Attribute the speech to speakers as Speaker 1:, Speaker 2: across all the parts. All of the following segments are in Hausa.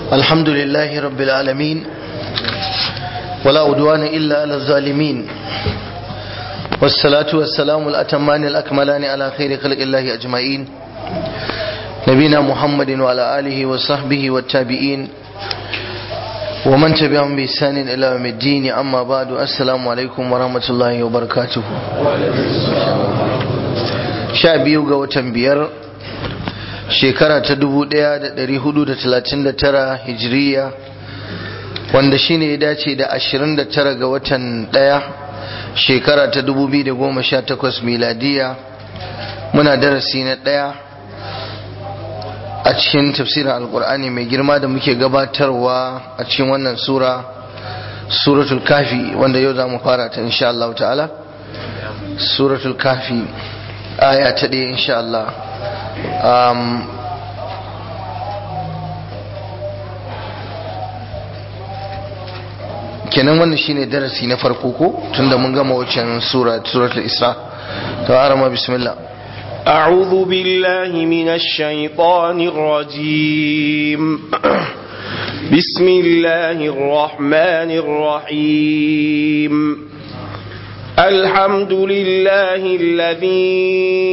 Speaker 1: الحمد لله رب العالمين ولا أدوان إلا على الظالمين والصلاة والسلام الأتمان الأكملان على خير خلق الله أجمعين نبينا محمد وعلى آله وصحبه والتابعين ومن تبعهم بإحسان إلى يوم الدين أما بعد السلام عليكم ورحمة الله وبركاته شعبي وتنبير shekara ta 1439 hijiriya wanda shine ya dace da 29 ga watan daya shekara ta 2018 miladiya muna darasi na daya a cikin tafsirin alkur'ani mai girma da muke gabatarwa a cikin wannan sura suratul kafi wanda yau za mu fara ta insha Allah ta'ala suratul kafi aya ta ɗaya insha Allah um, kenan wannan shine darasi na farko ko tunda mun gama wancan sura suratul isra to arama bismillah
Speaker 2: أعوذ بالله من الشيطان الرجيم بسم الله الرحمن الرحيم الحمد لله الذي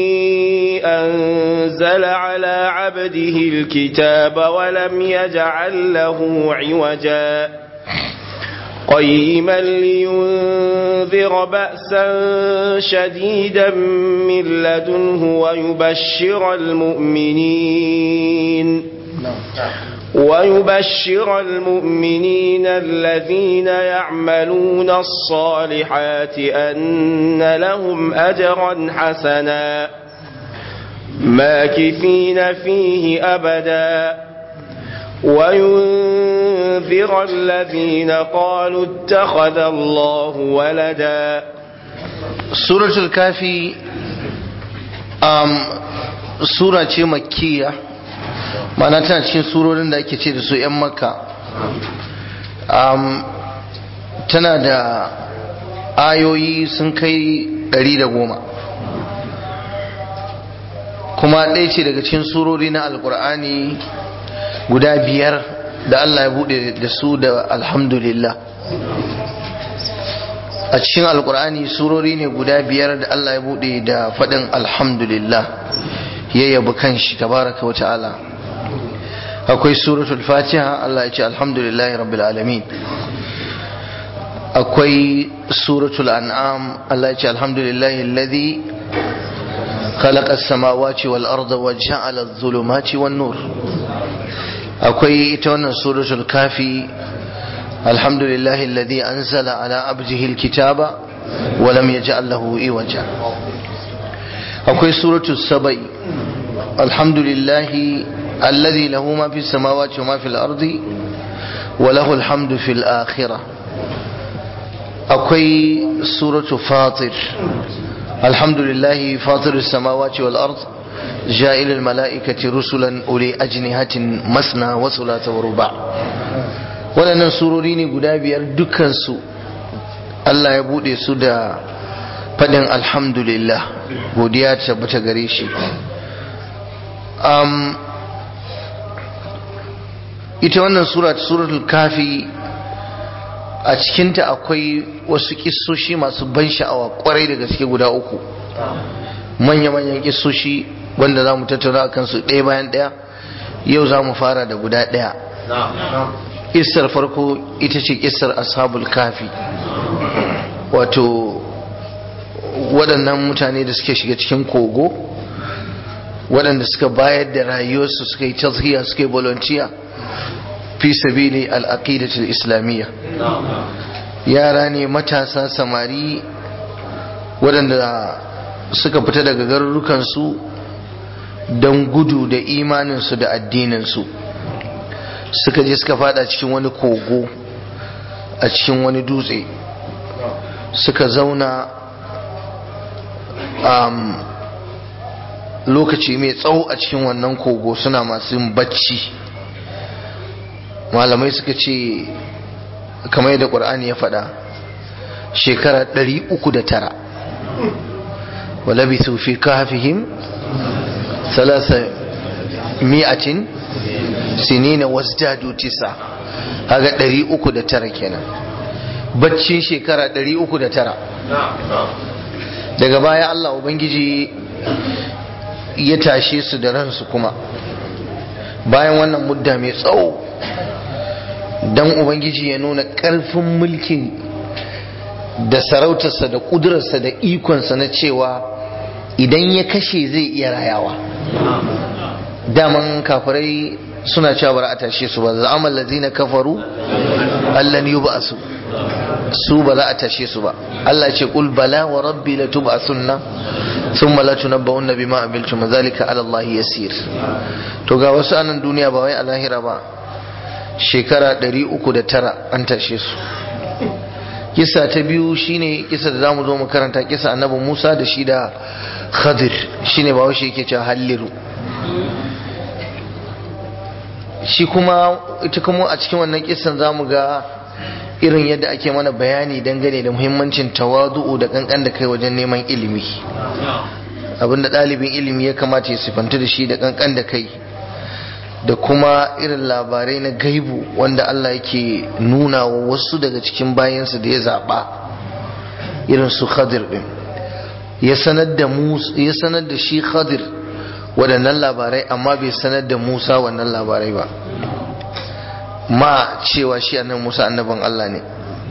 Speaker 2: أنزل على عبده الكتاب ولم يجعل له عوجا قيما لينذر بأسا شديدا من لدنه ويبشر المؤمنين ويبشر المؤمنين الذين يعملون الصالحات أن لهم أجرا حسنا ماكثين فيه أبدا وينذر الذين قالوا اتخذ الله ولدا
Speaker 1: سورة الكافي um, سورة مكية mana tana cikin surorin da ake ce da su 'yan makka tana da ayoyi sun kai ɗari da goma kuma ɗaya ce daga cikin surori na alkur'ani guda biyar da Allah ya buɗe da su da alhamdulillah a cikin alkur'ani surori ne guda biyar da Allah ya buɗe da faɗin alhamdulillah ya yabi kanshi tabaraka wa ta'ala akwai suratul fatiha Allah ya ce alhamdulillahi rabbil alamin akwai suratul an'am Allah ya ce alhamdulillahi alladhi خلق السماوات والأرض وجعل الظلمات والنور akwai ita wannan suratul kafi alhamdulillahi alladhi anzala ala abdihi alkitaba wa lam yaj'al lahu iwaja akwai suratul sabai alhamdulillahi الذي له ما في السماوات وما في الأرض وله الحمد في الآخرة أكوي سورة فاطر الحمد لله فاطر السماوات والأرض جائل الملائكة رسلا أولي أجنهة مثنى وثلاث ورباع waɗannan surori ne guda biyar dukansu Allah ya buɗe su da faɗin alhamdulillah godiya ta tabbata gare shi ita wannan sura suratul kafi a cikinta akwai wasu kissoshi masu ban sha'awa kwarai da gaske guda uku manya-manyan kissoshi wanda za mu tattauna a kansu ɗaya bayan ɗaya yau za mu fara da guda ɗaya kissar farko ita ce kissar ashabul kafi wato waɗannan mutane da suke shiga cikin kogo waɗanda suka bayar da rayuwarsu suka yi tazhiya suka yi volunteer fi sabili al'aqidatul islamiyya yara ne matasa samari waɗanda suka fita daga garurukansu don gudu da imaninsu da addininsu suka je suka fada cikin wani kogo a cikin wani dutse suka zauna um, lokaci mai tsawo a cikin wannan kogo suna masu bacci malamai suka ce kamar yadda ƙwar'ani ya faɗa shekara 309 walabisu fi kafihim salasa mi'atin sinina wasdadu tisa haga 309 kenan baccin shekara 309 daga baya Allah ubangiji ya tashe su da ransu kuma bayan wannan mudda mai tsawo don ubangiji ya nuna ƙarfin mulkin da sarautarsa da ƙudurarsa da ikonsa na cewa idan ya kashe zai iya rayawa daman kafirai suna cewa bara a tashe su ba za'amal lazina kafaru allan yub'asu su ba za a tashe su ba Allah ce qul bala wa rabbi la tub'asunna thumma la tunabba'unna bima amiltum zalika ala Allah yasir to ga wasu anan duniya ba wai a lahira ba shekara 309 an tashe su kisa ta biyu shine kisa da zamu zo mu karanta kisa annabi Musa da shi da Khadir shine ba shi yake cewa halliru shi kuma ita kuma a cikin wannan kisan zamu ga irin yadda ake mana bayani dangane da muhimmancin tawadu'u da kankan da kai wajen neman ilimi abinda ɗalibin ilimi ya kamata ya sifanta da shi da kankan da kai da kuma irin labarai na gaibu wanda Allah yake nuna wa wasu daga cikin bayansa da ya zaɓa irin su khadir ɗin ya sanar da ya sanar da shi khadir waɗannan labarai amma bai sanar da musa wannan labarai ba ma cewa shi annan musa annabin Allah ne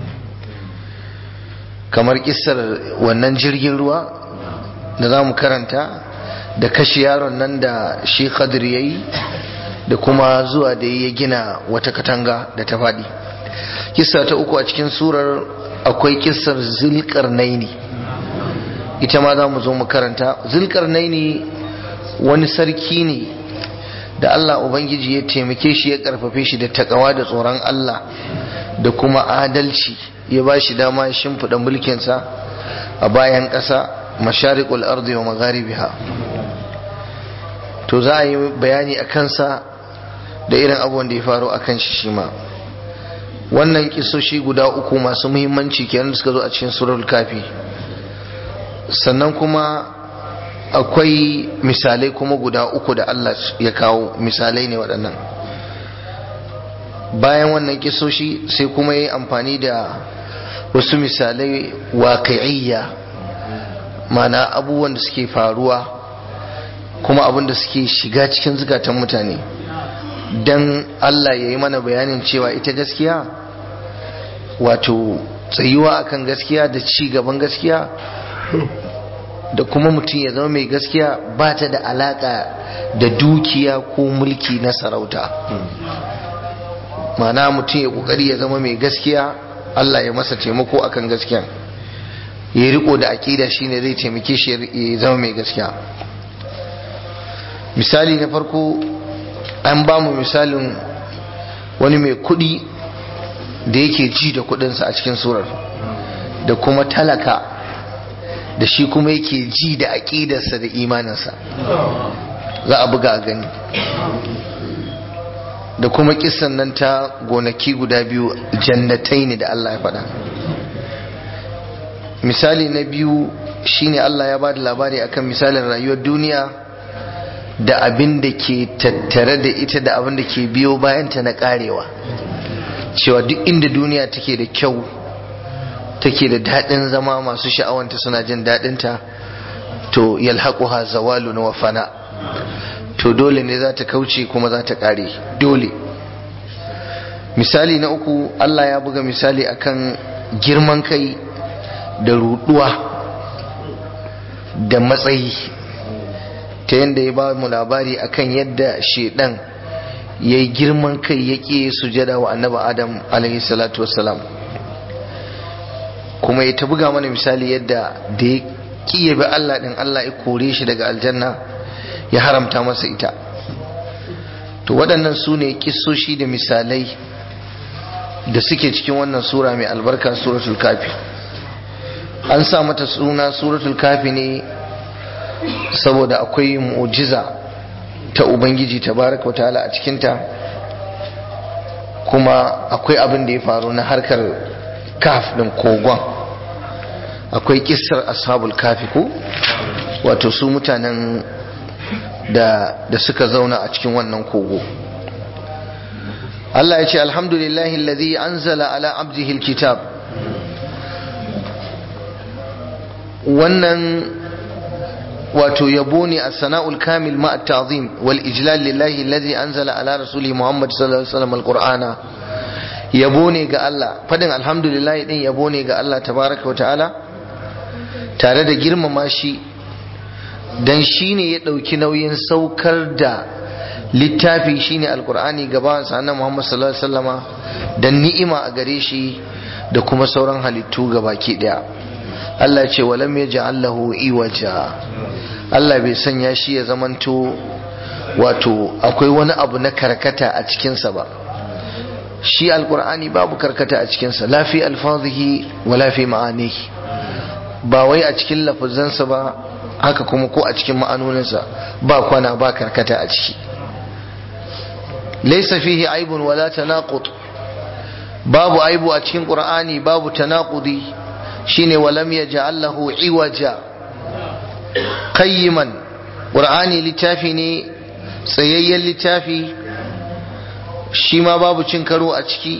Speaker 1: kamar kissar wannan jirgin ruwa da za mu karanta da kashe yaron nan da shi khadir ya yi da kuma zuwa da ya gina wata katanga da ta faɗi kissa ta uku a cikin surar akwai kissar zulkarnaini ita ma za mu zo mu karanta zulkarnaini wani sarki ne da Allah Ubangiji ya taimake shi ya karfafe shi da takawa da tsoron Allah da kuma adalci ya ba shi dama ya shimfiɗa mulkinsa a bayan ƙasa masharikul ardi wa magharibiha to za a yi bayani a kansa da irin abubuwan da ya faru a kan shi shi ma wannan kisoshi guda uku masu muhimmanci kenan da suka zo a cikin surar kafi sannan kuma akwai misalai kuma guda uku da Allah ya kawo misalai ne waɗannan bayan wannan kisoshi sai kuma yi amfani da wasu misalai waƙi'iyya mana abubuwan da suke faruwa kuma abin da suke shiga cikin zukatan mutane don Allah ya yi mana bayanin cewa ita gaskiya wato tsayuwa akan gaskiya da ci gaban gaskiya da kuma mutum ya zama mai gaskiya ba ta da alaka da dukiya ko mulki na sarauta mana mutum ya kokari ya zama mai gaskiya Allah ya masa taimako akan gaskiya ya riko da aƙida shine zai taimake shi ya zama mai gaskiya misali na farko an ba mu misalin wani mai kuɗi da yake ji da kuɗinsa a cikin surar da kuma talaka da shi kuma yake ji da aƙidarsa da imaninsa za a buga a gani da kuma kisan nan ta gonaki guda biyu jannatai ne da Allah ya faɗa misali na biyu shine Allah ya ba da labari akan misalin rayuwar duniya da abin da ke tattare da ita da abin da ke biyo bayanta na karewa cewa duk inda duniya take da kyau take da daɗin zama masu sha'awanta suna jin daɗinta to yalhaquha zawalu na wafana to dole ne za ta kauce kuma za ta ƙare dole misali na uku Allah ya buga misali akan girman kai da ruɗuwa da matsayi ta yadda ya ba mu labari akan yadda shedan ya yi girman kai ya ƙi sujada wa annabi adam alaihi salatu wassalam kuma ya ta buga mana misali yadda da ya ƙi ya bi Allah ɗin Allah ya kore shi daga aljanna ya haramta masa ita to waɗannan su ne ƙisoshi da misalai da suke cikin wannan sura mai albarka suratul kafi an sa mata suna suratul kafi ne saboda akwai mu'jiza ta ubangiji tabaraka ta'ala a cikinta kuma akwai abin da ya faru na harkar kaf din kogon akwai kissar ashabul kafi ko wato su mutanen da, da suka zauna a cikin wannan kogo Allah ya ce alhamdulillahi alladhi anzala ala abdihi alkitab wannan wato yabo ne a sana'ul kamil ma at-ta'zim wal ijlal lillahi alladhi anzala ala rasuli muhammad sallallahu alaihi wasallam alqur'ana yabo ne ga Allah fadin alhamdulillah din yabo ne ga Allah tabaraka wa ta'ala tare da girmama shi dan shine ya dauki nauyin saukar da littafi shine alqur'ani gaba sa annabi muhammad sallallahu alaihi wasallama dan ni'ima a gare shi da kuma sauran halittu gabaki daya Allah ce walam yaj'al lahu iwaja Allah bai sanya shi ya zamanto wato akwai wani abu na karkata a cikinsa ba shi alkur'ani babu karkata a cikinsa la fi alfazihi wa la fi ma'anihi ba wai a cikin lafazansa ba haka kuma ko a cikin ma'anoninsa ba kwana ba karkata a ciki laysa fihi aibun wala tanaqud babu aibu a cikin qur'ani babu tanaqudi shine walam yaj'al lahu iwaja qayyiman qur'ani littafi ne tsayayyen littafi shi ma babu cin karo a ciki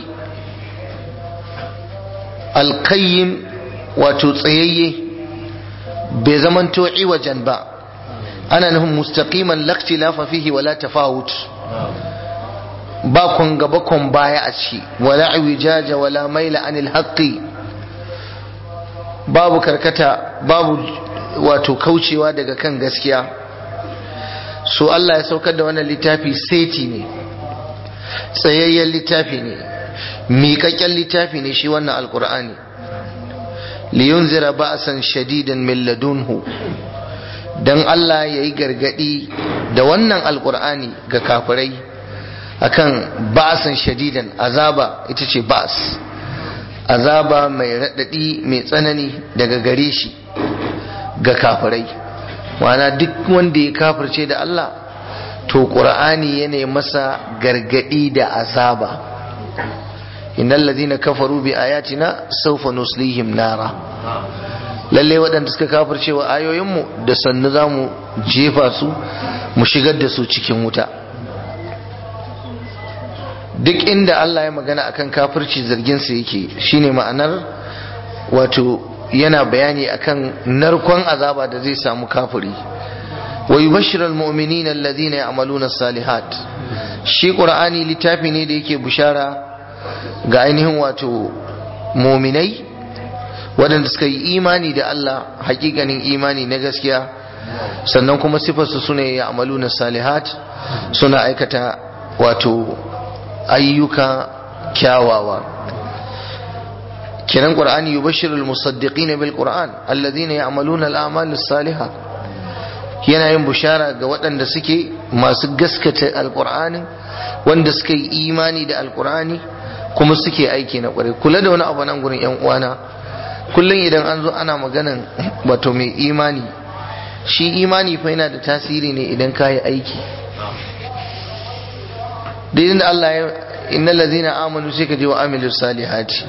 Speaker 1: alqayyim wato tsayayye bai zamanto iwajan ba ana nufin mustaqiman laqtilafa fihi wala tafawut ba kun gaba kun baya a ciki wala iwijaja wala maila anil haqqi babu karkata babu wato kaucewa daga kan gaskiya so Allah ya saukar da wannan littafi seti ne tsayayyen littafi ne miƙaƙƙen littafi ne shi wannan alƙur'ani liyunzira ba'san shadidan min ladunhu dan Allah ya yi gargadi da wannan alƙur'ani ga kafirai akan ba'san shadidan azaba ita ce ba'as azaba mai raɗaɗi mai tsanani daga gare shi ga kafirai wana duk wanda ya kafirce da Allah to ƙur'ani yana masa gargaɗi da azaba innal ladina kafaru bi ayatina sawfa nuslihim nara lalle waɗanda suka kafirce wa ayoyinmu da sannu za mu jefa su mu shigar da su cikin wuta duk inda Allah ya magana akan kafirci zargin sa yake shine ma'anar wato yana bayani akan narkon azaba da zai samu kafiri wa yubashshiral mu'minina alladhina ya'maluna salihat shi qur'ani littafi ne da yake bushara ga ainihin wato mu'minai waɗanda suka yi imani da Allah hakikanin imani na gaskiya sannan kuma sifarsu suna ya'maluna salihat suna aikata wato ayyuka kyawawa kenan qur'ani yubashshirul musaddiqin bil qur'an alladhina ya'maluna al a'mal as-salihah yana yin bushara ga waɗanda suke masu gaskata alqur'ani wanda suka yi imani da alqur'ani kuma suke aiki na ƙwarai kula da wani abu nan gurin yan uwana kullum idan an zo ana maganan wato mai imani shi imani fa yana da tasiri ne idan ka yi aiki daidai da Allah ya inna lazina amanu sai ka je wa amilu salihati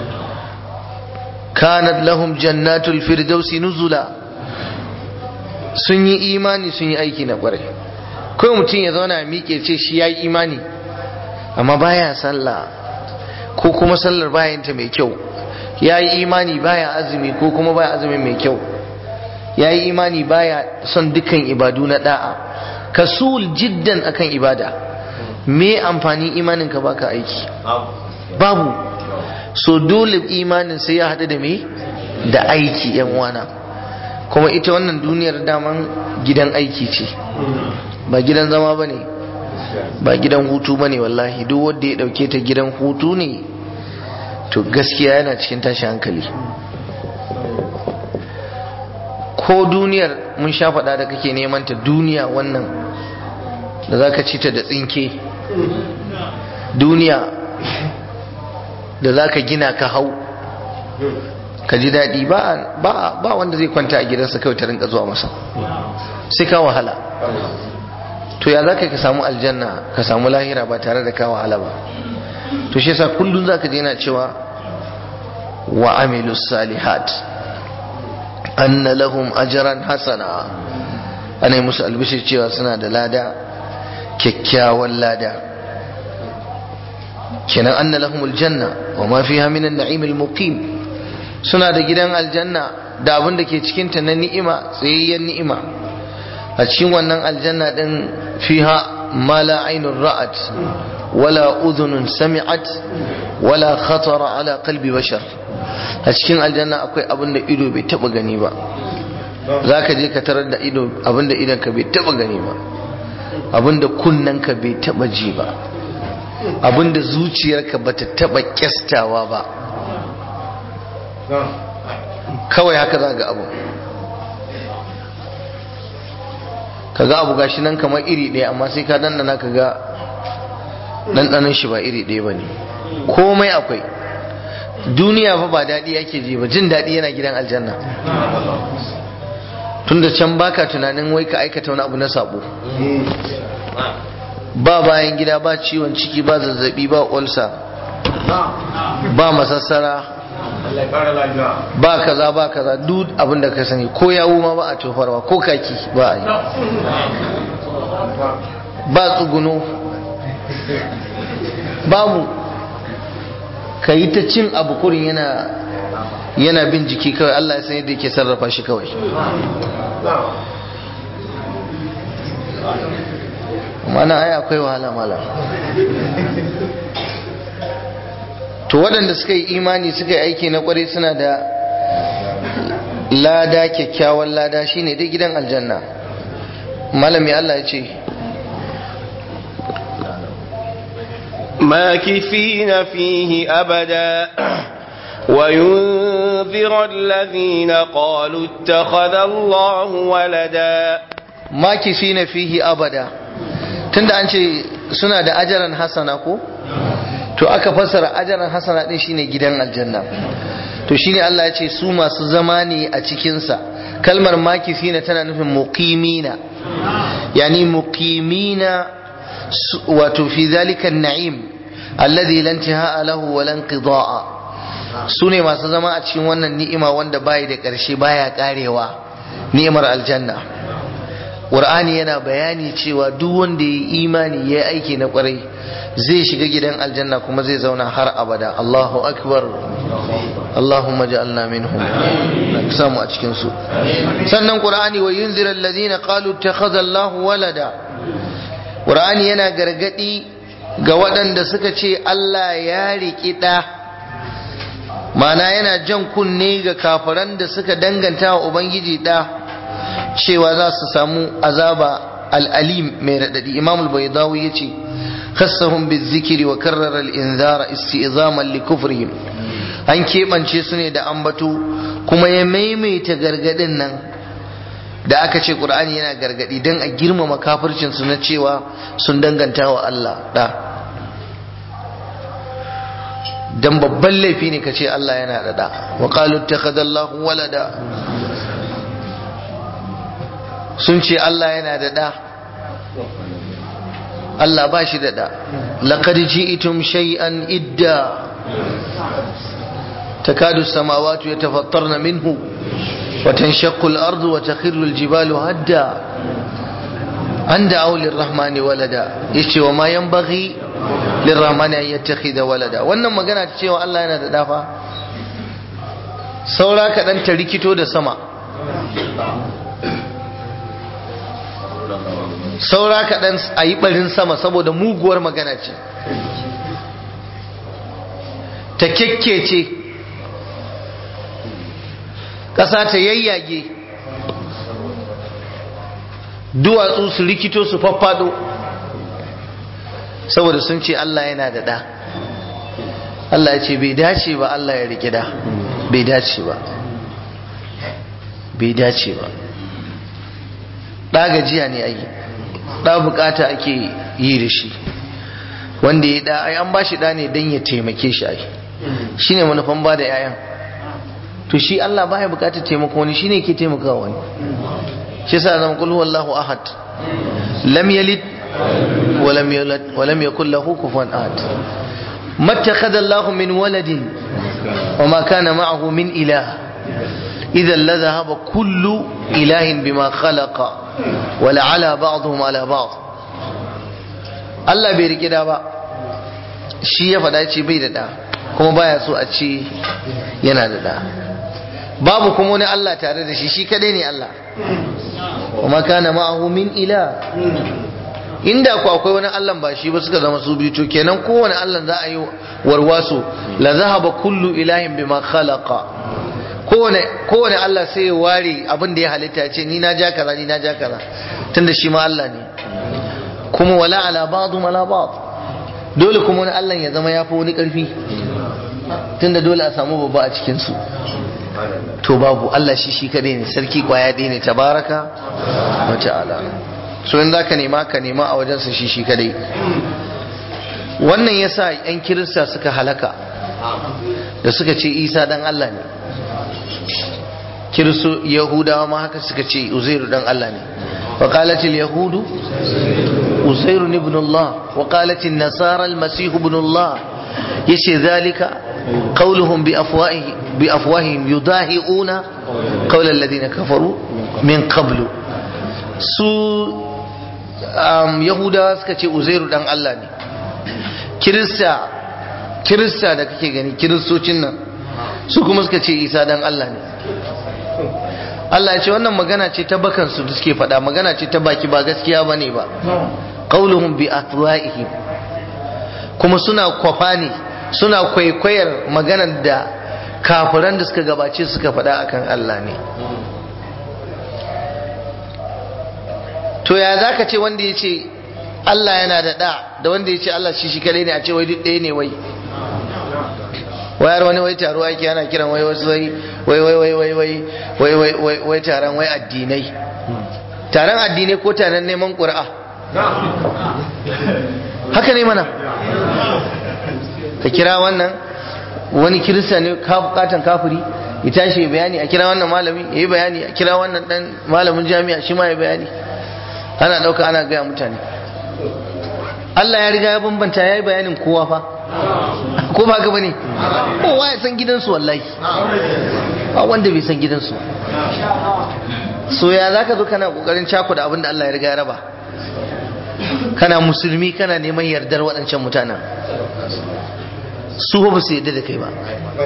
Speaker 1: kanat lahum jannatul firdausi nuzula sun yi imani sun yi aiki na kwarai kawai mutum ya zauna ya miƙe ce shi ya yi imani amma baya sallah ko kuma sallar bayanta mai kyau ya yi imani baya azumi ko kuma baya azumi mai kyau ya yi imani baya son dukkan ibadu na da'a kasul jiddan akan ibada me amfani imanin ka baka aiki babu so dole imanin sai ya haɗu da me da aiki yan uwana kuma ita wannan duniyar daman gidan aiki ce ba gidan zama ba ne ba gidan hutu ba ne wallahi duk wanda ya ɗauke ta gidan hutu ne to gaskiya yana cikin tashi hankali ko duniyar mun sha faɗa da kake neman ta duniya wannan da za ka ci ta da tsinke duniya da za ka gina ka hau ka ji daɗi ba wanda zai kwanta a gidansa kawai ta rinka zuwa masa sai ka wahala to ya za ka ka samu aljanna ka samu lahira ba tare da ka wahala ba to shi yasa kullum za ka je yana cewa wa amilu salihat anna lahum ajran hasana ana musu albishir cewa suna da lada kyakkyawan lada kenan anna lahumul janna wa ma fiha min an-na'im al-muqim suna da gidan aljanna da abin da ke cikin ta na ni'ima tsayayyen ni'ima a cikin wannan aljanna din fiha ma la aynun ra'at wala udhunun sami'at wala khatara ala qalbi bashar a cikin aljanna akwai abin da ido bai taba gani ba zaka je ka tarar da ido abin da idon ka bai taba gani ba abin da kunnen ka bai taba ji ba abin da zuciyarka bata taba kyastawa ba kawai haka za ga abu kaga abu gashi nan kamar iri ɗaya amma sai ka dandana ka ga ɗanɗanon shi ba iri ɗaya ba ne komai akwai duniya fa ba daɗi ake ji ba jin daɗi yana gidan aljanna tunda can baka tunanin wai ka aikata wani abu na sabo ba bayan gida ba ciwon ciki ba zazzabi ba olsa ba masassara ba kaza ba kaza duk abin da ka sani ko yawu ma ba a tofarwa ko kaki ba a yi ba tsuguno babu ka yi ta cin abu kurin yana yana bin jiki kawai Allah ya san yadda yake sarrafa shi kawai mana ai akwai wahala mala to waɗanda suka yi imani suka yi aiki na ƙwarai suna da lada kyakkyawan lada shine dai gidan aljanna malami Allah ya ce
Speaker 2: ماكثين فيه أبدا وينذر الذين قالوا اتخذ الله ولدا
Speaker 1: makisina fihi abada tunda an ce suna da ajaran hasana ko to aka fassara ajaran hasana din shine gidan aljanna to shine Allah ya ce su masu zama ne a cikinsa kalmar makisina tana nufin muqimina yani muqimina wato fi zalika na'im alladhi la intihaa lahu wa la inqidaa su ne masu zama a cikin wannan ni'ima wanda bai da ƙarshe baya karewa ni'imar aljanna Qur'ani yana bayani cewa duk wanda ya yi imani ya yi aiki na kwarai zai shiga gidan aljanna kuma zai zauna har abada Allahu akbar Allahumma ja'alna minhum na samu a cikin su sannan Qur'ani wa yunzira alladhina qalu ittakhadha Allahu walada Qur'ani yana gargadi ga waɗanda suka ce Allah ya riƙi ɗa mana yana jan kunne ga kafiran da suka danganta wa Ubangiji ɗa cewa za su samu azaba al'alim mai raɗaɗi imam al-baydawi ya ce khassahum bizikiri wa karrara al-inzara isti'zaman li kufrihim an keɓance su ne da ambato kuma ya maimaita gargaɗin nan da aka ce ƙur'ani yana gargaɗi don a girmama kafircin su na cewa sun danganta wa Allah ɗa dan babban laifi ne ka ce Allah yana da ɗa wa qalu ittakhadallahu walada sun ce Allah yana da ɗa Allah ba shi da ɗa laqad ji'tum shay'an idda takadu samawati yatafattarna minhu wa tanshaqqu al-ardu wa takhirru al-jibalu hadda an da'aw lir-rahmani walada yace wa ma yanbaghi lir-rahmani an yattakhidha walada wannan magana ta cewa Allah yana da ɗa fa saura kaɗan ta rikito da sama saura kaɗan a yi ɓarin sama saboda muguwar magana ce ta kyakkece ƙasa ta yayyage duwatsu su rikito su faffado saboda sun ce Allah yana da ɗa Allah ya ce bai dace ba Allah ya riƙe da bai dace ba bai dace ba ɗa gajiya ne ai ɗa bukata ake yi da shi wanda ya ɗa ai an ba shi ɗa ne don ya taimake shi ai shi ne manufan ba da 'ya'yan to shi Allah baya bukatar taimako wani shi ne ke taimakawa wani shi sa zama kulhu wallahu ahad lam yalid wa lam yulad wa lam yakul lahu kufuwan ahad mattakhadha Allah min waladin wa ma kana ma'ahu min ilah إذا لذهب كل إله بما خلق ولعلى بعضهم على بعض Allah bai rike da ba shi ya faɗa ce bai da ɗa kuma baya so a ce yana da ɗa babu kuma wani Allah tare da shi shi kadai ne Allah kuma kana ma'ahu min ila inda ku akwai wani Allah ba shi ba suka zama su biyu to kenan kowane Allah za a yi warwaso la zahaba kullu ilahin bima khalaqa kowane kowane Allah sai ya ware abin da ya halitta ya ce ni na ja kaza ni na ja kaza tunda shi ma Allah ne kuma wala ala ba'du ala ba'd dole kuma wani Allah ya zama ya fi wani karfi tunda dole a samu babba a cikin su to babu Allah shi shi kadai ne sarki kwaya ɗaya ne tabaraka wa ta'ala so in zaka nema ka nema a wajensa shi shi kadai wannan yasa yan kirista suka halaka da suka ce Isa dan Allah ne kiristo yahudawa ma haka suka ce uzairu dan Allah ne wa qalatil yahudu uzairu ibn Allah wa qalatil nasara al-masih ibn Allah yace zalika qawluhum bi afwahi bi afwahihim yudahiuna qawla alladhina kafaru min qablu su um, yahudawa suka ce uzairu dan Allah ne kirista kirista da kake gani kiristocin nan su kuma suka ce isa dan Allah ne Allah ya ce wannan magana ce ta bakansu da suke faɗa magana ce ta baki ba gaskiya ba ne ba qauluhum bi afwahihim kuma suna kwafa ne suna kwaikwayar maganar da kafiran da suka gabace suka faɗa akan Allah ne to ya zaka ce wanda ya ce Allah yana da ɗa da wanda ya ce Allah shi shi kadai ne a ce wai duk ɗaya ne wai wayar wani wai taro ake ana kiran wai wasu wai wai wai wai wai wai wai wai wai wai taron wai addinai taron addinai ko taron neman ƙuri'a haka ne mana ka kira wannan wani kirista ne katan kafiri ya tashi ya bayani a kira wannan malami ya yi bayani a kira wannan dan malamin jami'a shi ma ya bayani ana ɗauka ana gaya mutane Allah ya riga ya bambanta ya yi bayanin kowa fa ko ba ka bane kowa ya san gidansu wallahi ba wanda bai san gidansu so ya zaka zo kana kokarin cakuda abin da Allah ya riga ya raba kana musulmi kana neman yardar waɗancan mutanen su ba su yarda da kai ba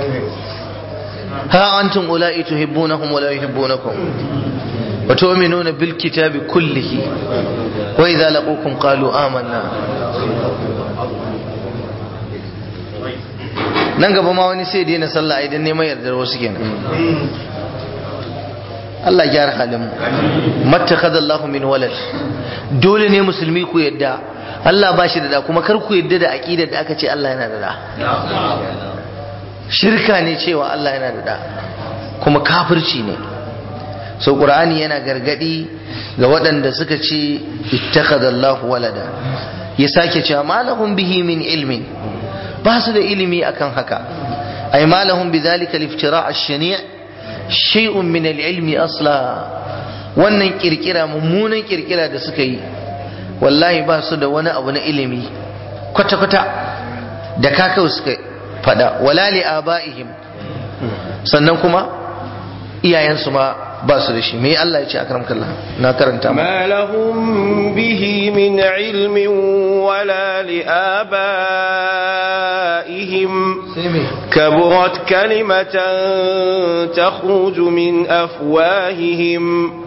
Speaker 1: ha antum ula'i tuhibbunahum wa la yuhibbunakum wa tu'minuna bil kitabi kullihi wa idza laqukum qalu amanna nan gaba ma wani sai daina sallah idan neman yardar wasu kenan Allah gyara halin mu mattakhadallahu min walad dole ne musulmi ku yadda Allah ba shi da da kuma kar ku yadda da aqidar da aka ce Allah yana da da shirka ne cewa Allah yana da da kuma kafirci ne so qur'ani yana gargadi ga waɗanda suka ce ittakhadallahu walada ya sake cewa malahum bihi min ilmin ba su da ilimi akan haka ay malahum bidhalika al-iftira' ash-shani' shay'un min al-ilmi asla wannan kirkira mummunan kirkira da suka yi wallahi ba su da wani abu na ilimi kwata kwata da kakau suka fada wala li abaihim sannan kuma iyayensu ma ba su da shi me Allah ya ce akram kallah na karanta
Speaker 2: ma lahum bihi min ilmin wala li abaihim kaburat kalimatan takhruju min afwahihim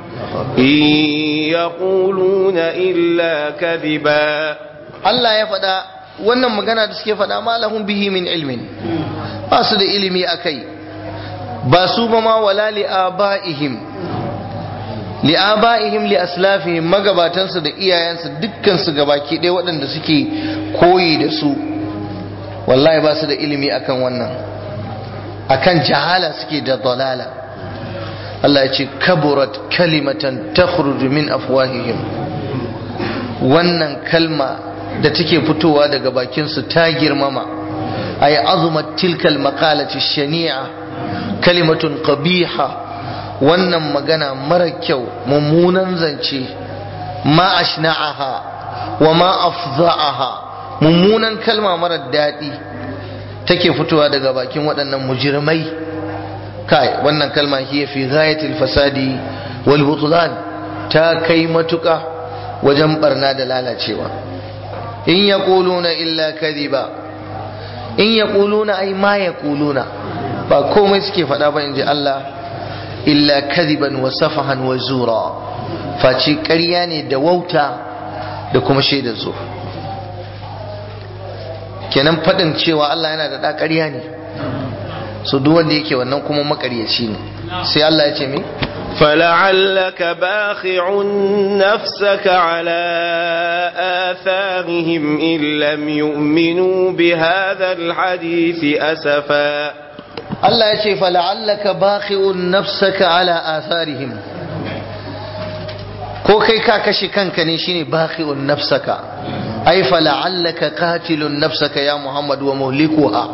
Speaker 2: in yaquluna illa kadhiba
Speaker 1: Allah ya faɗa wannan magana da suke faɗa ma lahum bihi min ilmin ba su da ilimi akai ba su ba ma wala li'aba'ihim li'aba'ihim li aslafihim magabatansu da iyayensu dukkan su gabaki ɗaya waɗanda suke koyi da su wallahi ba su da ilimi akan wannan akan jahala suke da dalala Allah ya ce kaburat kalimatan takhruju min afwahihim wannan kalma da take fitowa daga bakin su ta girmama ay azumat tilkal maqalati shani'a kalimatun qabiha wannan magana mara kyau mummunan zance ma ashna'aha wa ma afza'aha mummunan kalma mara daɗi take fitowa daga bakin waɗannan mujirmai kai wannan kalma hiya fi ghayatil fasadi wal butlan ta kai matuƙa wajen barna da lalacewa in yaquluna illa kadhiba in yaquluna ai ma yaquluna ba komai suke faɗa ba inji Allah illa kadiban wa safahan wa zura face ƙarya ne da wauta da kuma shaidar zo kenan faɗin cewa Allah yana da ɗa ƙarya ne so duk wanda yake wannan kuma makaryaci ne sai Allah ya ce me
Speaker 2: فلعلك باخع نفسك على آثارهم إن لم يؤمنوا بهذا الحديث أسفا
Speaker 1: Allah ya ce fala'allaka bakhi'un nafsaka ala atharihim ko kai ka kashe kanka ne shine bakhi'un nafsaka ai fala'allaka qatilun nafsaka ya Muhammad wa muhlikuha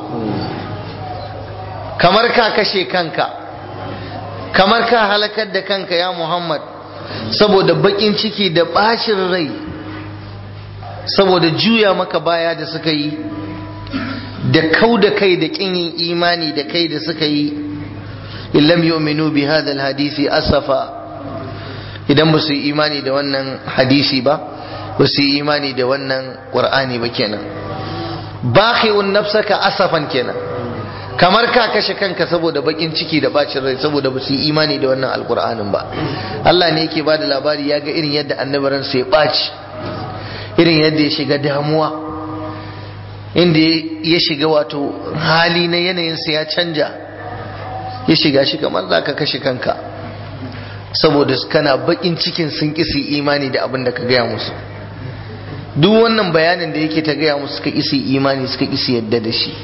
Speaker 1: kamar ka kashe kanka kamar ka halakar da kanka ya Muhammad saboda bakin ciki da bacin rai saboda juya maka baya da suka yi da kau da kai da kin yin imani da kai da suka yi illam yu'minu bi hadha hadisi asafa idan ba su yi imani da wannan hadisi ba ba su yi imani da wannan qur'ani ba kenan bakhi'un nafsaka asafan kenan kamar ka kashe kanka saboda bakin ciki da bacin rai saboda ba su yi imani da wannan alqur'anin ba Allah ne yake bada labari ya ga irin yadda annabaran sai ya baci irin yadda ya shiga damuwa inda ya shiga wato hali na yanayinsa ya canja ya shiga shi kamar za ka kashe kanka saboda kana bakin cikin sun kisi imani da abin da ka gaya musu duk wannan bayanin da yake ta gaya musu suka kisi imani suka kisi yadda da shi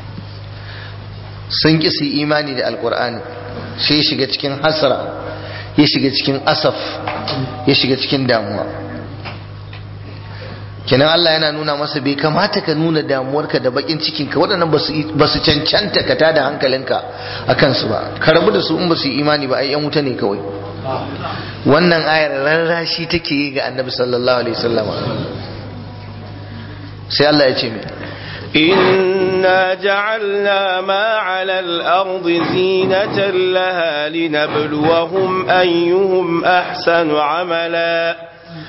Speaker 1: sun kisi imani da alkur'ani sai ya shiga cikin hasara ya shiga cikin asaf ya shiga cikin damuwa kenan Allah yana nuna masa bai kamata ka nuna damuwarka da bakin cikinka waɗannan ba su cancanta ka tada hankalinka a kansu ba ka rabu da su in ba su yi imani ba ai yan wuta ne kawai wannan ayar rarrashi take yi ga annabi sallallahu alaihi wasallama sai Allah ya ce mai
Speaker 2: إنا جعلنا ما على الأرض زينة لها لنبلوهم أيهم أحسن عملا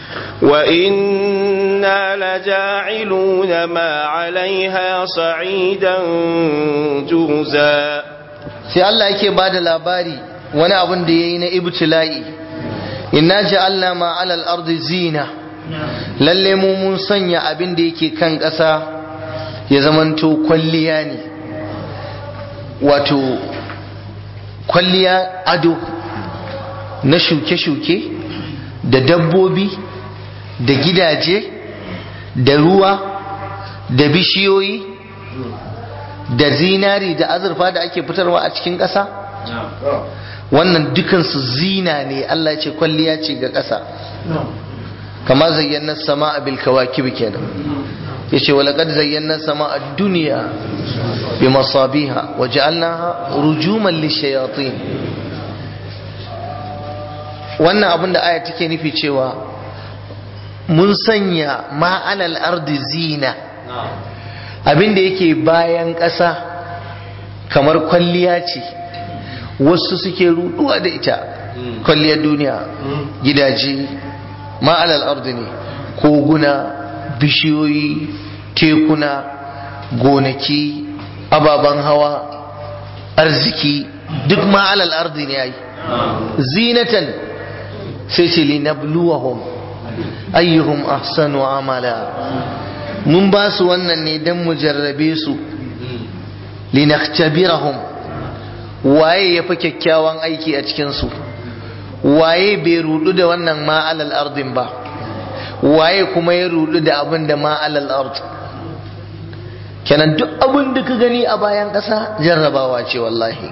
Speaker 2: وإنا لجاعلون ما عليها صعيدا جرزا
Speaker 1: sai Allah yake ba da labari wani abin da ya yi na ibtila'i inna ja'alna ma alal ardi zina lalle mu mun sanya abin da yake kan ƙasa ya zamanto kwalliya ne wato kwalliya ado na shuke-shuke da dabbobi da gidaje da ruwa da bishiyoyi da zinari da azurfa da ake fitarwa a cikin ƙasa wannan dukansu zina ne Allah ce kwalliya ce ga ƙasa kama zayyana sama a bilkawakib kenan ya ce walaƙad zayyana sama a duniya bi masabiha wa ja'alnaha rujuman lishayatin wannan abin da aya take nufi cewa mun sanya ma'alal ardi zina abin da yake bayan ƙasa kamar kwalliya ce wasu suke ruduwa da ita kwalliyar duniya gidaje ma'alal ardi ne koguna bishiyoyi tekuna gonaki ababen hawa arziki duk ma'alal ardi ne yayi zinatan sai ce linabluwahum ayyuhum ahsanu amala mun ba su wannan ne don mu jarrabe su linaktabirahum waye ya fi kyakkyawan aiki a cikinsu waye bai rudu da wannan ma'alal ardin ba waye kuma ya rudu da abin da ma'alal ard kenan duk abin da ka gani a bayan ƙasa jarrabawa ce wallahi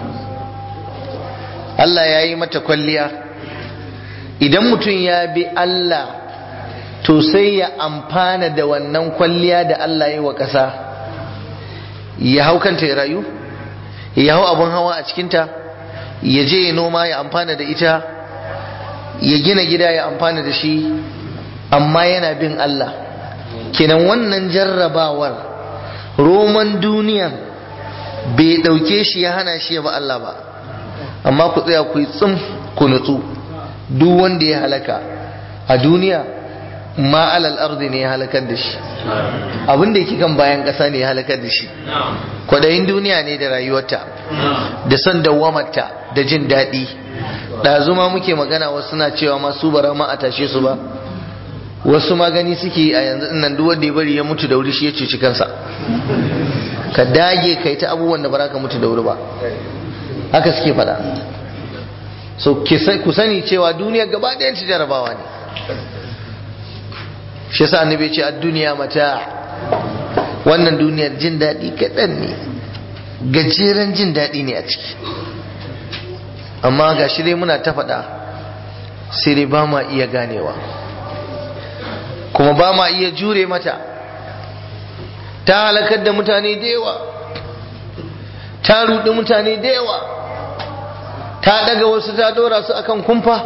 Speaker 1: Allah ya yi mata kwalliya idan mutum ya bi Allah to sai ya amfana da wannan kwalliya da Allah ya wa ƙasa ya hau kanta ya rayu ya hau abin hawa a cikinta ya je ya noma ya amfana da ita ya gina gida ya amfana da shi amma yana bin Allah kenan wannan jarrabawar roman duniyan bai ɗauke shi ya hana shi ya ba Allah ba amma ku tsaya ku yi tsim ku nutsu duk wanda ya halaka a duniya ma alal ardi ne ya halakar da shi abin da yake kan bayan ƙasa ne ya halakar da shi kwadayin duniya ne da rayuwarta da son dawwamarta da jin daɗi ɗazu ma muke magana wasu na cewa ma su bara ma a tashe su ba wasu ma gani suke a yanzu nan duk wanda ya bari ya mutu da wuri shi ya cuci kansa ka dage kai ta abubuwan da ba ka mutu da wuri ba haka suke faɗa so ku sani cewa duniya gaba ɗayan ci jarabawa ne shi yasa annabi ce a duniya mata wannan duniyar jin daɗi kaɗan ne gajeren jin daɗi ne a ciki amma ga shi dai muna ta faɗa sai dai ba ma iya ganewa kuma ba ma iya jure mata ta halakar da mutane da yawa ta ruɗi mutane da yawa ta ɗaga wasu ta ɗora su akan kumfa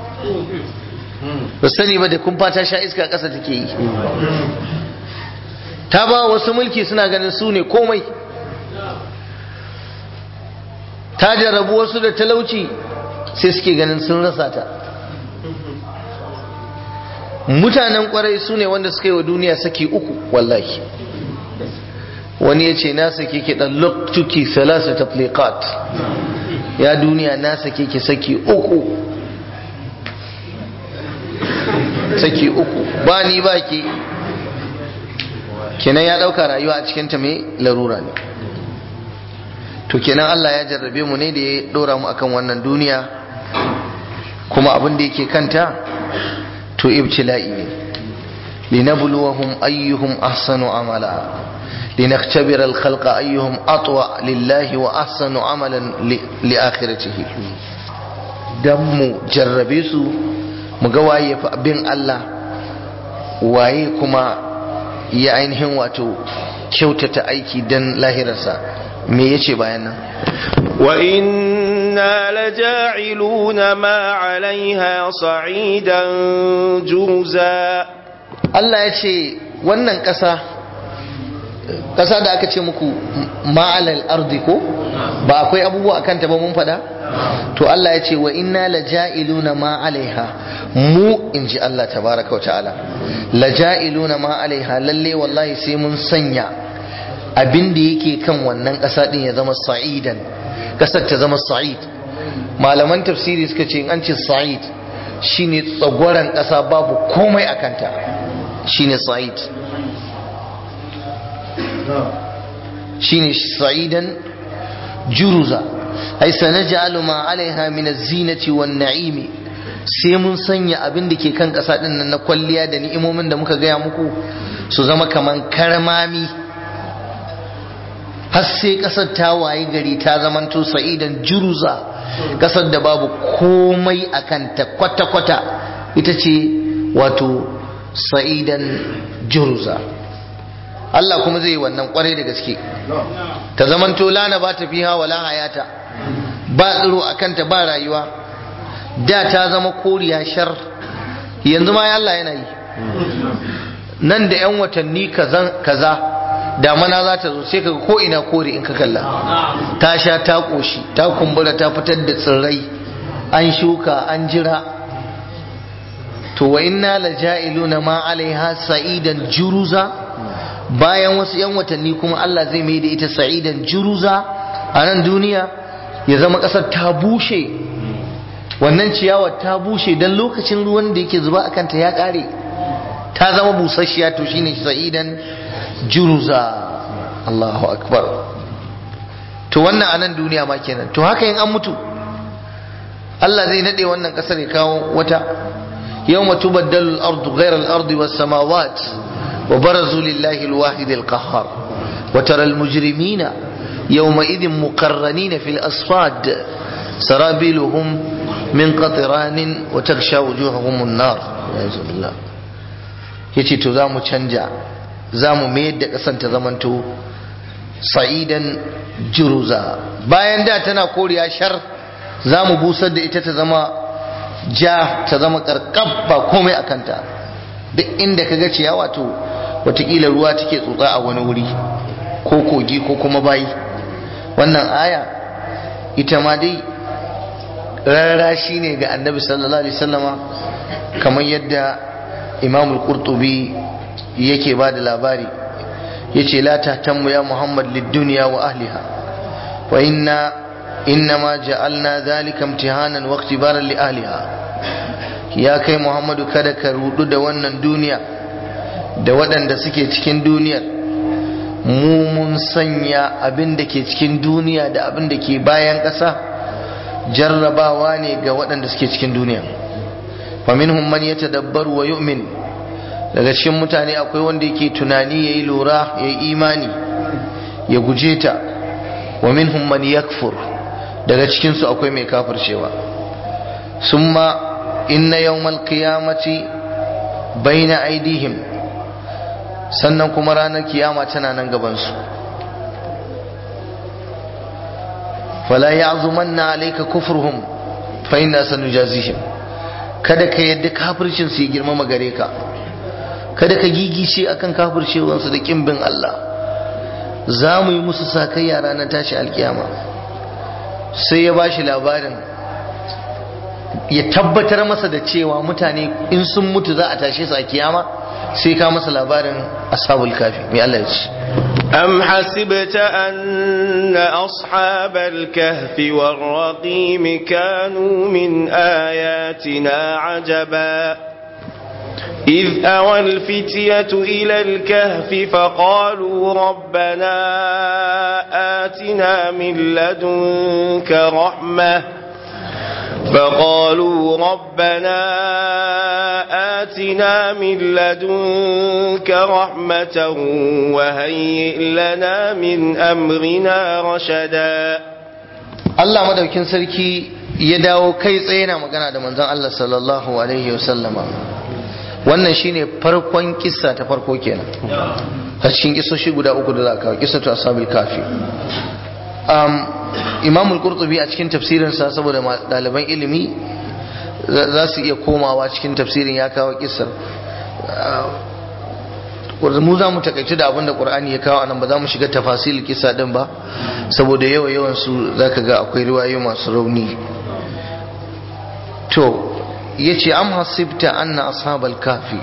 Speaker 1: ba sani ba da kumfa ta sha iska ƙasa take yi ta ba wasu mulki suna ganin su ne komai ta jarabu wasu da talauci sai suke ganin sun rasa ta mutanen kwarai su ne wanda suka yi wa duniya saki uku wallahi wani ya ce na sake ki ɗan loktuki salasa tafliqat ya duniya na sake ki saki uku saki uku ba ni ba ki kenan ya ɗauka rayuwa a cikinta mai larura ne to kenan Allah ya jarrabe mu ne da ya ɗora mu akan wannan duniya kuma abin da yake kanta to ibtila'i ne linabluwahum ayyuhum ahsanu amala لنختبر الخلق أيهم أطوع لله وأحسن عملا لآخرته دم جربيسو مقواي بين الله waye kuma ya ainihin wato kyautata aiki don lahirarsa me yace bayan nan
Speaker 2: wa inna laja'iluna ma 'alayha sa'idan juza
Speaker 1: Allah ya ce wannan ƙasa ƙasa da aka ce muku ma'alal ardi ko ba akwai abubuwa akan ta ba mun faɗa to Allah ya ce wa inna laja'iluna ma 'alayha mu in ji Allah tabaraka wa ta'ala laja'iluna ma 'alayha lalle wallahi sai mun sanya abin da yake kan wannan ƙasa din ya zama sa'idan ƙasar ta zama sa'id malaman tafsiri suka ce in an ce sa'id shine tsagwaran ƙasa babu komai a kanta shine sa'id shine sa'idan juruza ai sanaj'alu ma 'alayha min az-zinati wan-na'imi sai mun sanya abin da ke kan ƙasa din nan na kwalliya da ni'imomin da muka gaya muku su zama kaman karmami har sai ƙasar ta waye gari ta zamanto sa'idan juruza ƙasar da babu komai a kanta kwata-kwata ita ce wato sa'idan juruza Allah kuma zai yi wannan kwarai da gaske ta zamanto lana ba ta fiha wala hayata ba tsiro a kanta ba rayuwa da ta zama koriya shar yanzu ma ya Allah yana yi nan da 'yan watanni kaza damana za ta zo sai ka ko ina kore in ka kalla ta sha ta koshi ta kumbura ta fitar da tsirrai an shuka an jira to wa inna la ja'iluna ma alaiha sa'idan juruza bayan wasu yan watanni kuma Allah zai mai da ita sa'idan juruza a nan duniya ya zama ƙasar ta bushe wannan ciyawar ta bushe don lokacin ruwan da yake zuba a kanta ya ƙare ta zama busasshiya to shine sa'idan juruza Allahu akbar to wannan a nan duniya ma kenan to haka yin an mutu Allah zai nade wannan kasar ya kawo wata yawma tubaddalu al-ardu ghayra al-ardi was-samawat wa barazu lillahi al-wahid al-qahhar wa tara al-mujrimina yawma idhin muqarranina fil asfad sarabiluhum min qatran wa taghsha wujuhahum an-nar ya yace to za mu canja za mu mayar da ƙasan ta zamanto sa'idan juruza bayan da tana koriya shar za mu busar da ita ta zama ja ta zama karkab ba komai a kanta duk inda ka ga ciyawa to watakila ruwa take tsotsa a wani wuri ko kogi ko kuma bayi wannan aya ita ma dai rarra shi ne ga annabi sallallahu alaihi wasallama kamar yadda imam al-qurtubi yake ba da labari yace la tahtammu ya muhammad lid-dunya wa ahliha wa inna innama ja'alna dhalika imtihanan wa ikhtibaran li ahliha ya kai muhammadu kada ka rudu da wannan duniya da waɗanda suke cikin duniyar mu mun sanya abin da ke cikin duniya da abin da ke bayan ƙasa jarrabawa ne ga waɗanda suke cikin duniya faminhum man yatadabbaru wa yu'min daga cikin mutane akwai wanda yake tunani yayi lura yayi imani ya guje ta wa minhum man yakfur daga cikin su akwai mai kafircewa summa inna yawmal qiyamati baina aidihim sannan kuma ranar kiyama tana nan gaban su fala ya'zumanna alayka kufruhum fa inna sanujazihim kada ka yadda kafircin su ya girmama gare ka kada ka gigice akan kafircewansu da kimbin Allah za mu yi musu sakayya ranar tashi alkiyama sai ya bashi labarin ya tabbatar masa da cewa mutane in sun mutu za a tashe su a kiyama sai ka masa labarin ashabul kafi mai Allah ya ce
Speaker 2: أم حسبت أن أصحاب الكهف والرقيم كانوا من آياتنا عجبا إذ أوى الفتية إلى الكهف فقالوا ربنا آتنا من لدنك رحمة فقالوا ربنا آتنا من لدنك رحمة وهيئ لنا من أمرنا رشدا
Speaker 1: Allah madaukin sarki ya dawo kai tsaye na magana da manzon Allah sallallahu alaihi wasallama wannan shine farkon kissa ta farko kenan a cikin kissoshi guda uku da za ka kissa ta ashabil kafi um, imam al-qurtubi a cikin tafsirinsa saboda ɗaliban ilimi za su iya komawa cikin tafsirin ya kawo kissar mu za mu takaici da abin da qur'ani ya kawo anan ba za mu shiga tafasil kisa din ba saboda yawa yawan su zaka ga akwai riwayoyi masu rauni to yace am hasibta anna ashabal kafi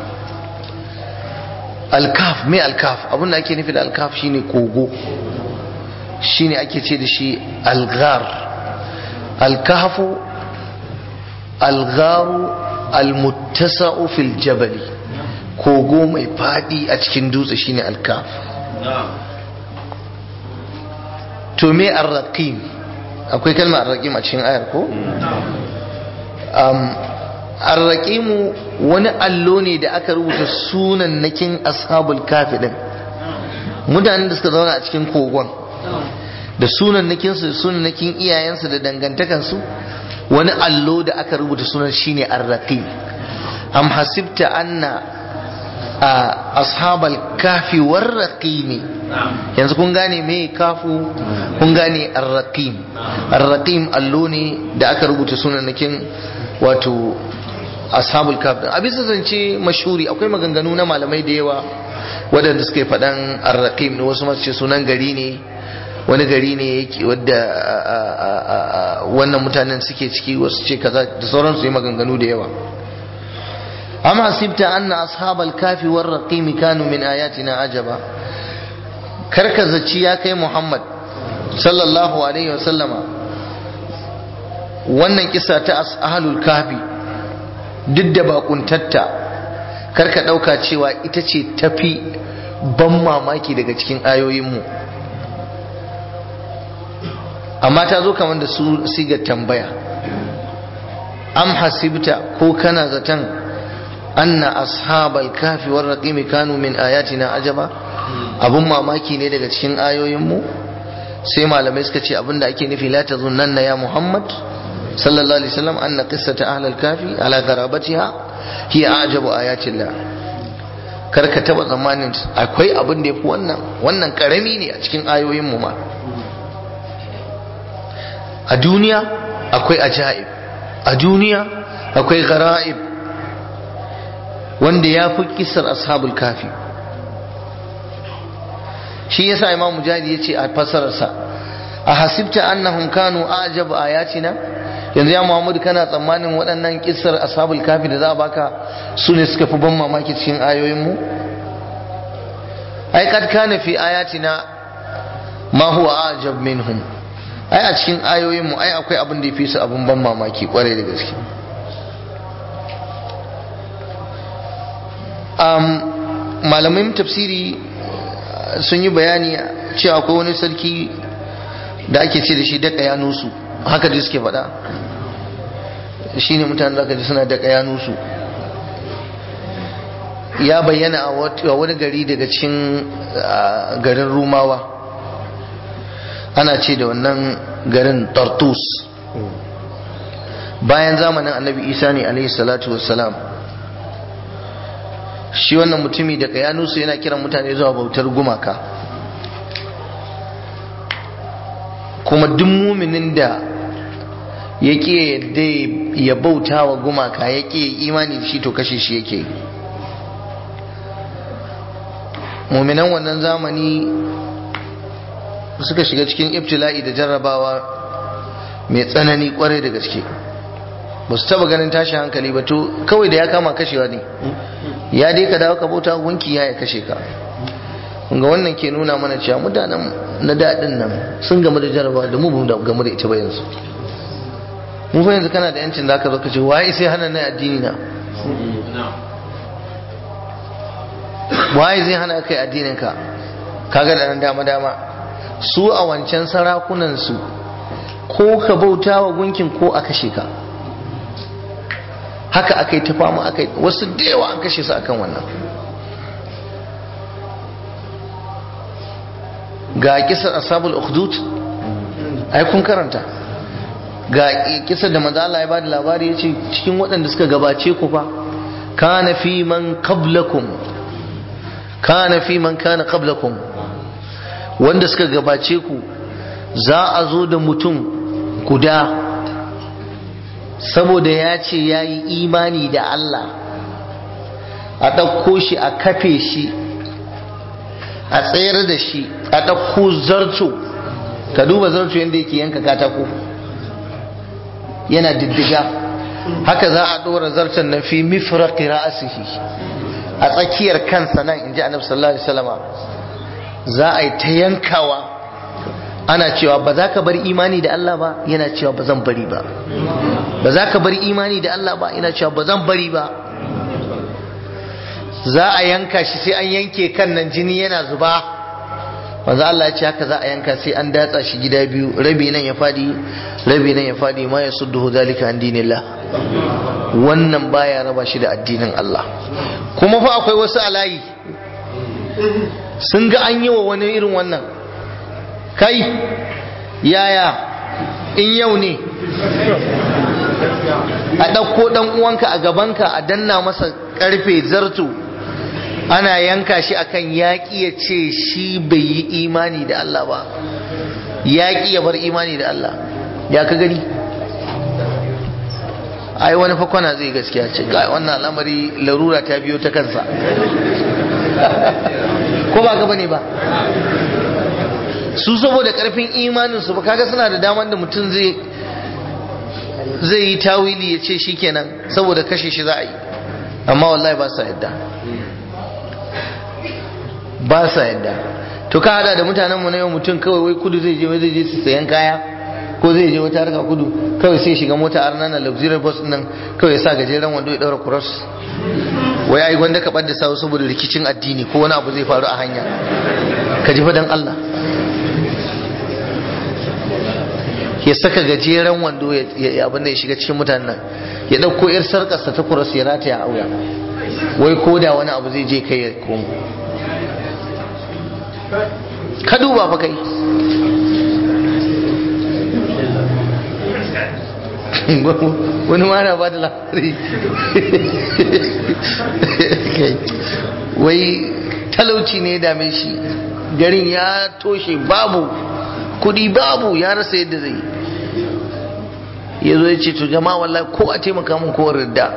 Speaker 1: al-kaf me al-kaf abin da ake nufi da al-kaf shine kogo shine ake ce da shi al-ghar al-kahfu al-gharu al-muttasa'u fil jabali kogo mai fadi a cikin dutse shine al-kaf to me ar-raqim akwai kalmar ar-raqim a cikin ayar ko um, ar-raqimu wani allo ne da aka rubuta sunan nakin ashabul kafi din mutanen da suka zauna a cikin kogon da sunan nakinsu da sunan nakin iyayensu da dangantakansu wani allo da aka rubuta sunan shine ar-raqim am hasibta anna ashabal kafi war raqimi yanzu kun gane me kafu kun gane ar-raqim ar-raqim allo ne da aka rubuta sunan nakin wato ashabul kafi a bisa zance mashuri akwai maganganu na malamai da yawa waɗanda suka yi faɗan ar-raqim ne wasu masu ce sunan gari ne wani gari ne yake wadda wannan mutanen suke ciki wasu ce kaza da sauransu yi maganganu da yawa amma hasibta anna ashabal kafi war raqim kanu min ayatina ajaba karka zaci ya kai muhammad sallallahu alaihi wasallama wannan kisa ta ahlul kafi duk da bakuntatta karka dauka cewa ita ce tafi ban mamaki daga cikin ayoyinmu amma ta zo kamar da su siga tambaya am hasibta ko kana zaton anna ashabal kafi war raqim kanu min ayatina ajaba abun mamaki ne daga cikin ayoyinmu sai malamai suka ce abinda ake nufi la tazunnanna ya muhammad sallallahu alaihi wasallam anna qissata ahlal kafi ala garabatiha hiya ajabu ayatillah kar ka taba tsammanin akwai abin da yafi wannan wannan karami ne a cikin ayoyinmu ma a duniya akwai ajaib a duniya akwai gara'ib wanda ya fi kisar ashabul kafi shi yasa imam mujahid ya ce a fasararsa a hasibta annahum kanu ajabu ayatina yanzu ya muhammadu kana tsammanin waɗannan kissar ashabul kafi da za a baka su ne suka fi ban mamaki cikin ayoyinmu ai kad kana fi ayatina ma huwa ajab minhum ai a cikin ayoyinmu ai akwai abin da ya fi su abin ban mamaki kwarai da gaske malamin tafsiri sun yi bayani cewa akwai wani sarki da ake ce da shi daka yanusu haka da suke faɗa shi ne mutane da aka ji suna daka yanusu ya bayyana a wani gari daga cikin garin rumawa ana ce da wannan garin tartus bayan zamanin annabi isa ne alaihi salatu wassalam shi wannan mutumi daga yanusu yana kiran mutane zuwa bautar gumaka kuma duk muminin da ya ƙi yadda ya bauta wa gumaka ya ƙi imani da shi to kashe shi yake muminan wannan zamani suka shiga cikin ibtila'i da jarrabawa mai tsanani kwarai da gaske ba su taba ganin tashi hankali ba to kawai da ya kama kashewa ne ya dai ka dawo ka bauta gunki ya ya kashe ka ga wannan ke nuna mana cewa mutanen na daɗin nan sun gamu da jarabawa da mu ba gamu da ita ba yanzu mu fa yanzu kana da yancin da aka zo ka ce waye sai hana na addini na waye zai hana kai addinin ka kaga da nan dama dama su a wancan sarakunan su ko ka bauta wa gunkin ko a kashe ka haka aka yi ta fama aka wasu da yawa an kashe su akan wannan ga kisar ashabul ukhdud ai kun karanta ga kisar da manzo Allah ya bada labari yace cikin waɗanda suka gabace ku fa kana fi man qablakum kana fi man kana qablakum wanda suka gabace ku za a zo da mutum guda saboda ya ce ya yi imani da Allah a ɗauko shi a kafe shi a tsayar da shi a ɗauko zarto ka duba zarto yadda yake yanka katako yana diddiga haka za a ɗora zarton na fi mifraqi ra'asihi a tsakiyar kansa nan in ji annabi sallallahu alaihi wasallama za a yi ta yankawa ana cewa ba za ka bar imani da Allah ba yana cewa ba zan bari ba ba za ka bar imani da Allah ba yana cewa ba zan bari ba za a yanka shi sai an yanke kan nan jini yana zuba wanzu Allah ya ce haka za a yanka sai an datsa shi gida biyu rabi nan ya fadi rabi nan ya fadi ma ya sudduhu zalika an dinillah wannan baya raba shi da addinin Allah kuma fa akwai wasu alayi sun ga an yi wa wani irin wannan kai yaya in yau ne a ɗauko ɗan uwanka a gabanka a danna masa ƙarfe zarto ana yanka shi akan yaƙi ya ce shi bai yi imani da Allah ba yaƙi ya bar imani da Allah ya ka gani ai wani fakwana zai gaskiya ce ga wannan al'amari larura ta biyo ta kansa ko ba gaba ne ba su saboda karfin imaninsu ba kaga suna da daman da mutum zai zai yi tawili ya ce shi kenan saboda kashe shi za a yi amma wallahi ba sa yadda ba sa yadda to ka hada da mutanenmu na yau mutum kawai wai kudu zai je wai zai je su sayan kaya ko zai je wata harka kudu kawai sai shiga mota arna na luxury bus nan kawai ya sa gajeren wando ya daura cross wai ai gwanda ka da sawu saboda rikicin addini ko wani abu zai faru a hanya ka ji fadan Allah ya saka gajeren wando ya abin da ya shiga cikin mutanen nan ya ɗauko yar sarkarsa ta cross ya rataya a auya wai ko da wani abu zai je kai ya komo ka duba fa kai wani ma na ba da labari wai talauci ne dame shi garin ya toshe babu kudi babu ya rasa yadda zai ya zo ya ce to jama'a wallahi ko a taimaka mun kowar ridda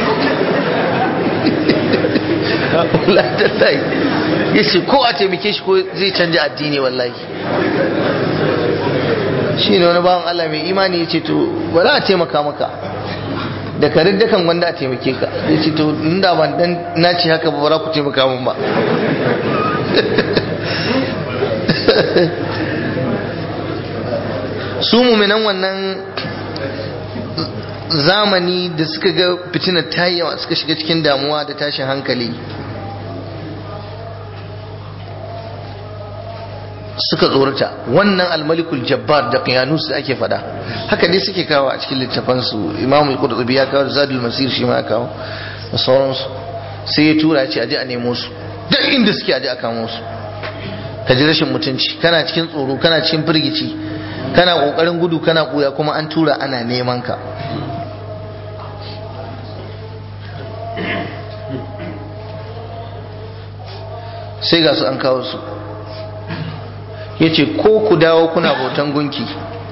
Speaker 1: wallahi ya ce ko a taimake shi ko zai canja addini wallahi shi ne wani bawan Allah mai imani ya ce to ba za a taimaka maka da ka riddakan wanda a taimake ka ya ce to inda ban dan na ce haka ba za ku taimaka min ba su muminan wannan zamani da suka ga fitinar ta yawa suka shiga cikin damuwa da tashin hankali suka tsorata wannan almalikul jabbar da qiyanus da ake fada haka dai suke kawo a cikin littafansu imamu al-qurtubi ya kawo zadul masir shi ma ya kawo da sauransu sai ya tura ya ce aje a nemo su duk inda suke aje a kamo su ka ji rashin mutunci kana cikin tsoro kana cikin firgici kana kokarin gudu kana kuya kuma an tura ana neman ka sai ga su an kawo su ya ce ko ku dawo kuna bautan gunki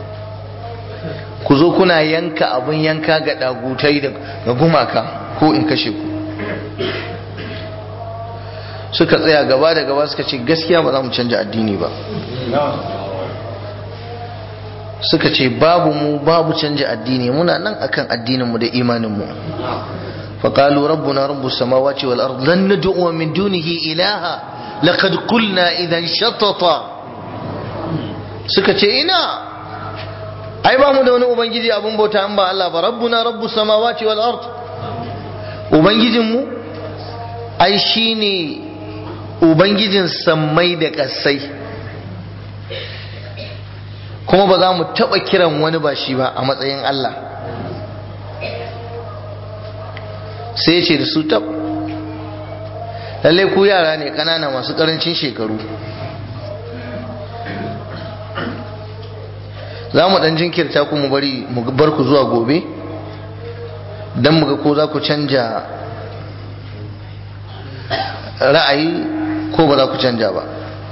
Speaker 1: ku zo kuna yanka abin yanka ga dagutai da gumaka ko in kashe ku suka tsaya gaba da gaba suka ce gaskiya ba za mu canja addini ba suka ce babu mu babu canja addini muna nan akan addininmu da imaninmu فقالوا ربنا رب السماوات والأرض لن ندعو من دونه إلها لقد قلنا إذا شططا suka ce ina ai ba mu da wani ubangiji abun bauta an ba Allah ba rabbuna rabbus samawati wal ard ubangijin mu ai shine ubangijin sammai da kasai kuma ba za mu taba kiran wani ba shi ba a matsayin Allah sai ya ce da su tab lallai ku yara ne ƙanana masu ƙarancin shekaru za mu ɗan jinkirta ku mu bari mu bar ku zuwa gobe don mu ga ko za ku canja ra'ayi ko ba za ku canja ba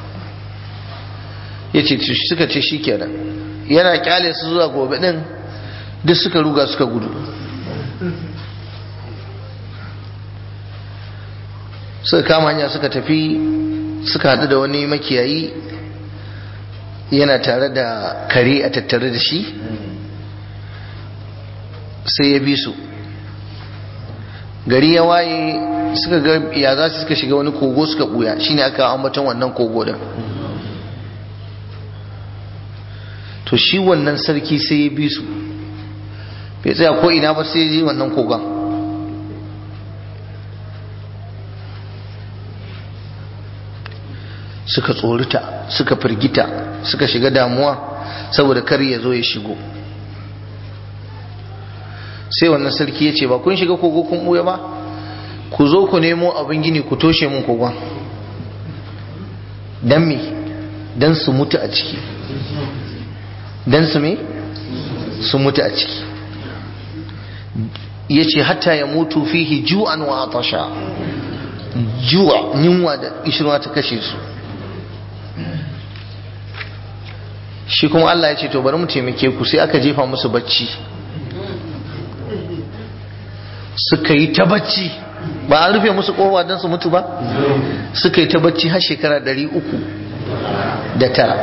Speaker 1: ya ce suka ce shi kenan yana kyale su zuwa gobe ɗin duk suka ruga suka gudu suka kama hanya suka tafi suka haɗu da wani makiyayi yana tare da kare a tattare da shi sai ya bi su gari ya waye suka ga ya za su suka shiga wani kogo suka buya shine aka ambaton wannan kogo din to shi wannan sarki sai ya bi su bai tsaya ko ina ba sai ya ji wannan kogon suka tsorita suka firgita suka shiga damuwa saboda kar ya zo ya shigo sai wannan sarki ya ce ba kun shiga kogo kun ɓuya ba ku zo ku nemo abin gini ku toshe mun kogon don me don su mutu a ciki don su me su mutu a ciki ya ce hatta ya mutu fihi ju'an wa atasha ju'a yunwa da ishirwa ta kashe su shi kuma Allah ya ce to bari mu taimake ku sai aka jefa musu bacci suka yi ta bacci ba an rufe musu kowa don su mutu ba suka yi ta bacci har shekara ɗari uku da tara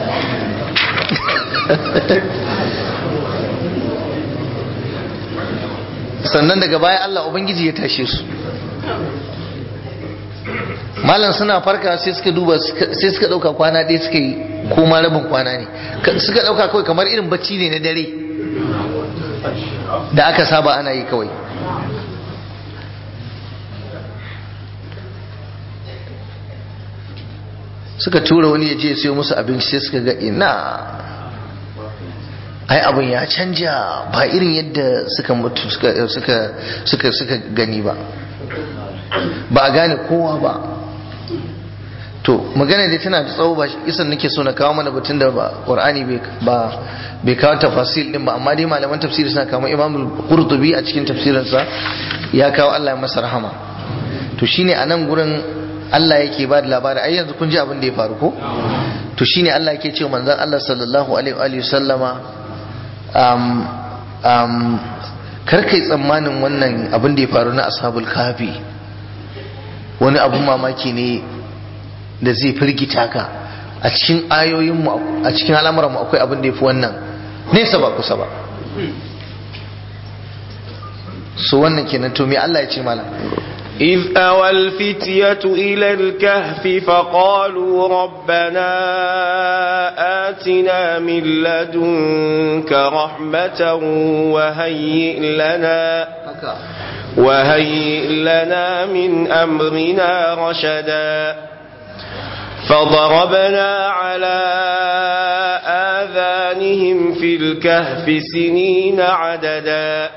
Speaker 1: sannan daga baya Allah Ubangiji ya tashe su malam suna farka sai suka duba sai suka dauka kwana ɗaya suka yi koma rabin kwana ne suka dauka kawai kamar irin bacci ne na dare da aka saba ana yi kawai suka tura wani ya je siyo musu abinci sai suka ga ina ai abin ya canja ba irin yadda suka mutu suka suka gani ba ba a gane kowa ba to magana dai tana da tsawo ba isan nake so na kawo mana batun da ba qur'ani ba bai kawo tafasil din ba amma dai malaman tafsiri suna kawo imam qurtubi a cikin tafsirinsa ya kawo Allah ya masa rahama to shine a nan gurin Allah yake ba da labari ai yanzu kun ji abin da ya faru ko to shine Allah yake cewa manzon Allah sallallahu alaihi wa sallama um um kar kai tsammanin wannan abin da ya faru na ashabul kafi wani abun mamaki ne da zai firgita ka a cikin ayoyinmu a cikin al'amuranmu akwai abin da ya fi wannan nesa ba kusa ba su wannan kenan to me Allah ya ce mana
Speaker 2: إذ أوى الفتية إلى الكهف فقالوا ربنا آتنا من لدنك رحمة وهيئ لنا وهيئ لنا من أمرنا رشدا فضربنا على آذانهم في الكهف سنين عددا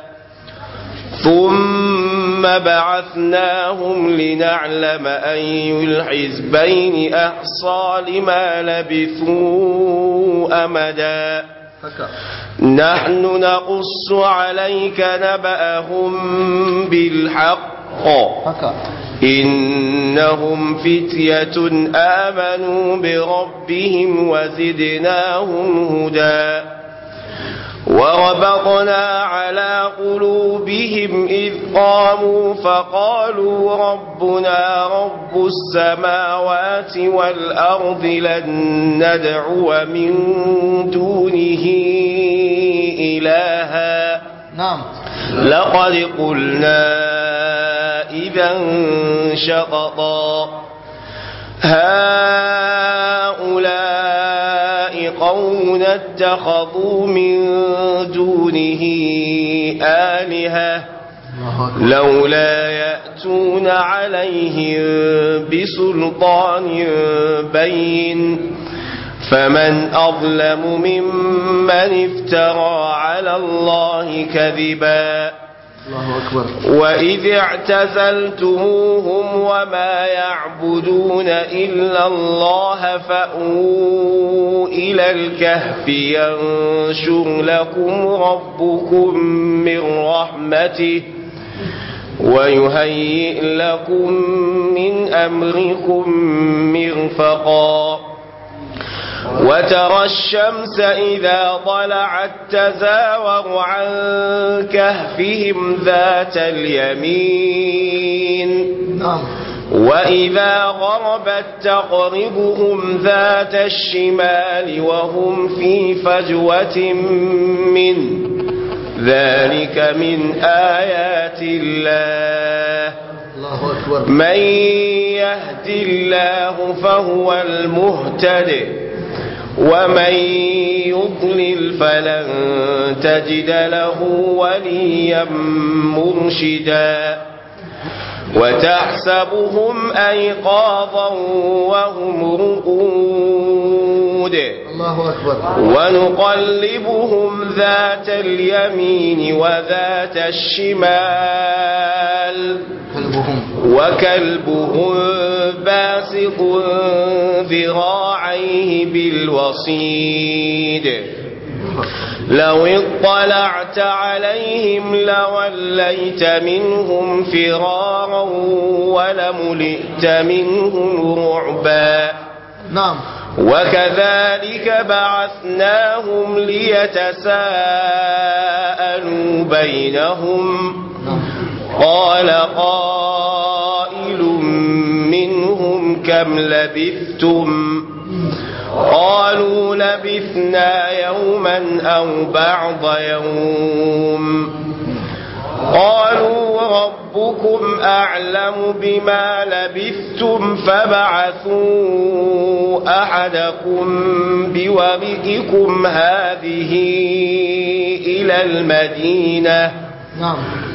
Speaker 2: ثم بعثناهم لنعلم أي الحزبين أحصى لما لبثوا أمدا نحن نقص عليك نبأهم بالحق إنهم فتية آمنوا بربهم وزدناهم هدى وربطنا على قلوبهم إذ قاموا فقالوا ربنا رب السماوات والأرض لن ندعو من دونه إلها
Speaker 1: نعم
Speaker 2: لقد قلنا إذا شططا هؤلاء قوم اتخذوا من دونه آلهة لولا يأتون عليهم بسلطان بين فمن أظلم ممن افترى على الله كذبا
Speaker 1: الله أكبر
Speaker 2: وإذ اعتزلتموهم وما يعبدون إلا الله فأووا إلى الكهف ينشر لكم ربكم من رحمته ويهيئ لكم من أمركم مرفقا وترى الشمس إذا طلعت تزاور عن كهفهم ذات اليمين
Speaker 1: نعم
Speaker 2: وإذا غربت تقربهم ذات الشمال وهم في فجوة منه ذلك من آيات الله
Speaker 1: الله أكبر
Speaker 2: من يهد الله فهو المهتد ومن يضلل فلن تجد له وليا مرشدا وتحسبهم أيقاظا وهم رقود
Speaker 1: الله أكبر
Speaker 2: ونقلبهم ذات اليمين وذات الشمال
Speaker 1: قلبهم
Speaker 2: وكلبهم باسط ذراعيه بالوصيد لو اطلعت عليهم لوليت منهم فرارا ولملئت منهم رعبا
Speaker 1: نعم
Speaker 2: وكذلك بعثناهم ليتساءلوا بينهم
Speaker 1: نعم
Speaker 2: قال قائل منهم كم لبثتم قالوا لبثنا يوما أو بعض يوم قالوا ربكم أعلم بما لبثتم فبعثوا أحدكم بورقكم هذه إلى المدينة
Speaker 1: نعم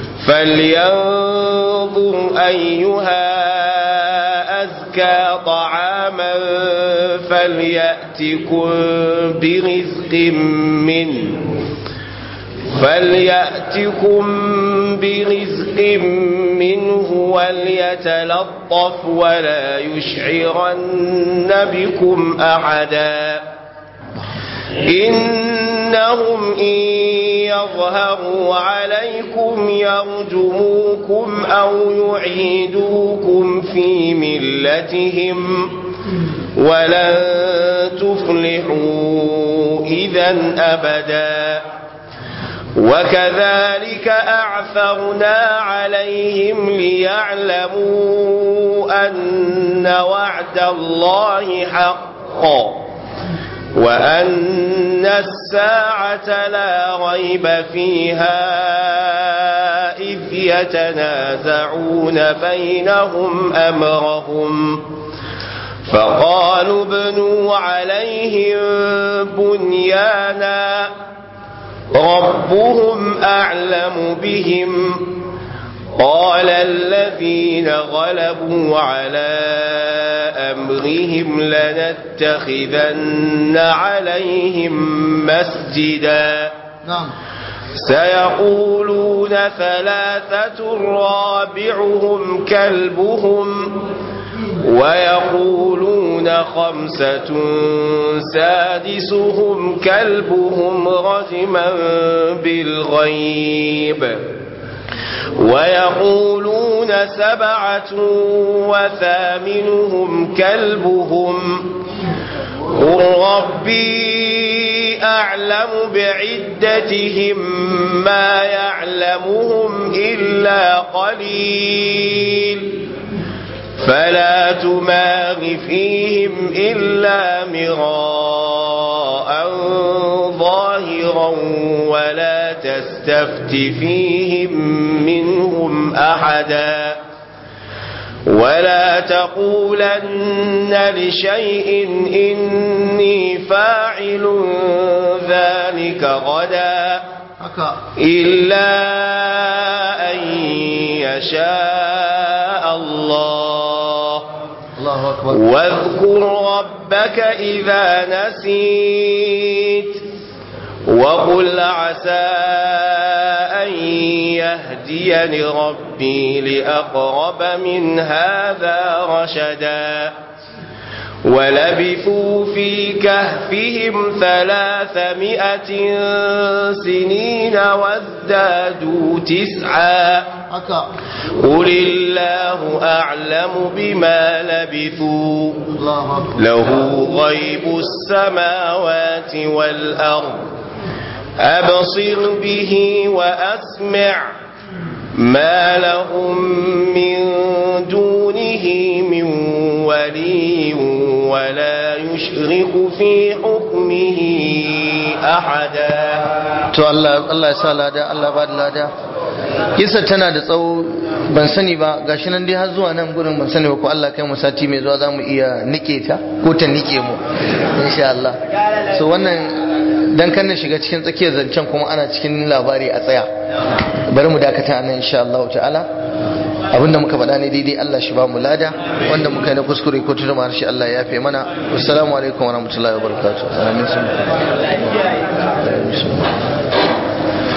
Speaker 2: فلينظر أيها أزكى طعاما فليأتكم برزق منه فليأتكم برزق منه وليتلطف ولا يشعرن بكم أحدا إنهم إن يظهروا عليكم يرجموكم أو يعيدوكم في ملتهم ولن تفلحوا إذا أبدا وكذلك أعثرنا عليهم ليعلموا أن وعد الله حق وأن الساعة لا ريب فيها إذ يتنازعون بينهم أمرهم فقالوا ابنوا عليهم بنيانا ربهم أعلم بهم قال الذين غلبوا على أمرهم لنتخذن عليهم مسجدا
Speaker 1: نعم
Speaker 2: سيقولون ثلاثة رابعهم كلبهم ويقولون خمسة سادسهم كلبهم رجما بالغيب ويقولون سبعة وثامنهم كلبهم قل ربي أعلم بعدتهم ما يعلمهم إلا قليل فلا تماغ فيهم إلا مراء ظاهرا ولا تستفت فيهم منهم أحدا ولا تقولن لشيء إني فاعل ذلك غدا إلا أن يشاء الله
Speaker 1: الله أكبر
Speaker 2: واذكر ربك إذا نسيت وقل عسى أن يهديني ربي لأقرب من هذا رشدا ولبثوا في كهفهم ثلاثمائة سنين وازدادوا تسعا قل الله أعلم بما لبثوا
Speaker 1: الله أكبر
Speaker 2: له غيب السماوات والأرض أبصر به وأسمع ما لهم من دونه من ولي ولا يشرك في حكمه أحدا
Speaker 1: to Allah Allah ya sa lada Allah ba da lada kisa tana da tsawo ban sani ba gashi nan dai har zuwa nan gurin ban sani ba ko Allah kai mu sati mai zuwa zamu iya nike ta ko ta nike mu insha Allah so wannan dan kan na shiga cikin tsakiyar zancen kuma ana cikin labari a tsaya bari mu dakata nan insha Allah ta'ala abinda muka faɗa ne daidai Allah shi ba mu lada wanda muka yi na kuskure ko tuduma harshe Allah ya yafe mana assalamu alaikum wa rahmatullahi wa barakatuh